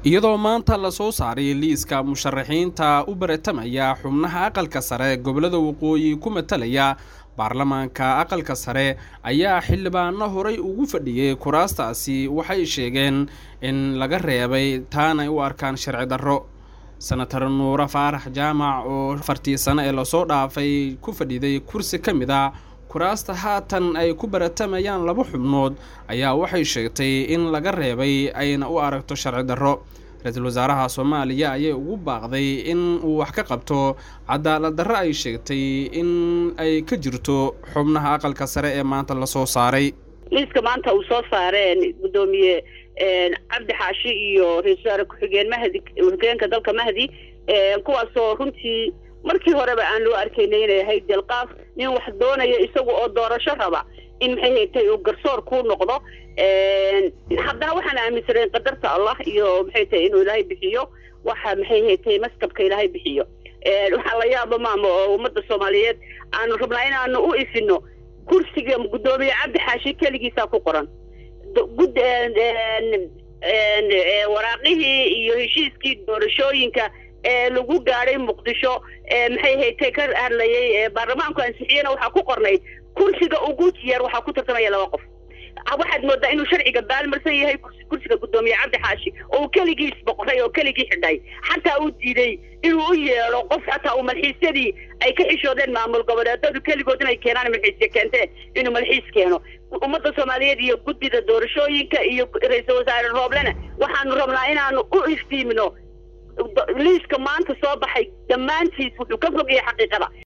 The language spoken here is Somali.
iyadoo maanta lasoo saaray liiska musharaxiinta u baratamaya xubnaha aqalka sare gobolada waqooyi ku matalaya baarlamaanka aqalka sare ayaa xildhibaano horay ugu fadhiyey kuraastaasi waxay sheegeen in laga reebay taanay u arkaan sharci darro senatar nuure faarax jaamac oo afartii sano ee lasoo dhaafay ku fadhiday kursi ka mid a kuraasta haatan ay ku baratamayaan laba xubnood ayaa waxay sheegtay in laga reebay ayna u aragto sharci darro ra-iisul wasaaraha soomaaliya ayay ugu baaqday in uu wax ka qabto cadaalad darro ay sheegtay in ay ka jirto xubnaha aqalka sare ee maanta lasoo saaray liiska maanta uu soo saareen guddoomiye cabdi xaashi iyo ra-isul wasaare ku-xigeen mahdi ku-xigeenka dalka mahdi kuwaasoo runtii markii horeba aan loo arkaynay inay ahayd delqaaf nin wax doonaya isagu oo doorasho raba in maxay haytay uu garsoor kuu noqdo haddana waxaan aaminsanayn qadarta allah iyo maxay tahay inuu ilaahay bixiyo waxa maxay haytay maskabka ilaahay bixiyo waxaa la yaaba maama oo ummadda soomaaliyeed aanu rabnaa inaanu u ifino kursiga guddoomiye cabdi xaashi keligiisaa ku qoran gud waraaqihii iyo heshiiskii doorashooyinka ee lagu gaadhay muqdisho maxay haytay ka hadlayay baarlamaanku ansixiyena waxaa ku qornayd kursiga ugu yar waxaa ku tartamaya laba qof waxaad moodaa inuu sharciga baalmarsan yahay kursiga guddoomiye cabdi xaashi oo uu keligiis boqoray oo keligii xidhay xataa uu diiday inuu u yeedho qof xataa uu malxiisyadii ay ka xishoodeen maamul goboleedadu keligood inay keenaan malxiisya keenteen inuu malxiis keeno ummadda soomaaliyeed iyo guddida doorashooyinka iyo ra-iisul wasaare rooblena waxaanu rabnaa inaanu u iftiimino liiska maanta soo baxay dhammaantiis wuxuu ka fogyahay xaqiiqada